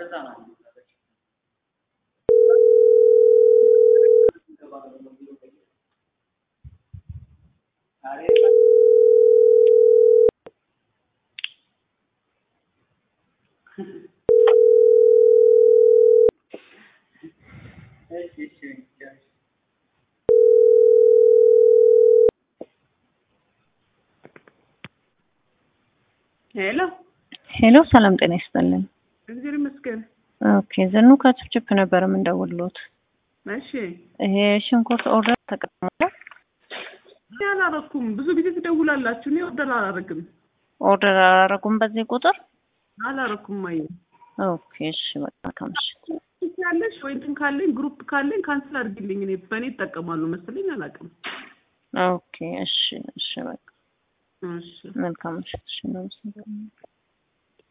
ሄሎ ሄሎ ሰላም ጤና ይስጥልን። እግዚአብሔር ይመስገን። ኦኬ ዝኑ ከችፕችፕ ነበር የምንደውልዎት። እሺ ይሄ ሽንኩርት ኦርደር ተቀጥሟል። እኔ አላረኩም። ብዙ ጊዜ ትደውላላችሁ። እኔ ኦርደር አላረግም ኦርደር አላረጉም በዚህ ቁጥር። አላረኩም። አይ ኦኬ እሺ በቃ ከምሽት ያለሽ ወይ እንትን ካለኝ ግሩፕ ካለኝ ካንስል አድርጊልኝ። እኔ በእኔ ይጠቀማሉ መሰለኝ አላውቅም። ኦኬ እሺ እሺ በቃ እሺ መልካም ምሽት። እሺ እናመሰግናለን።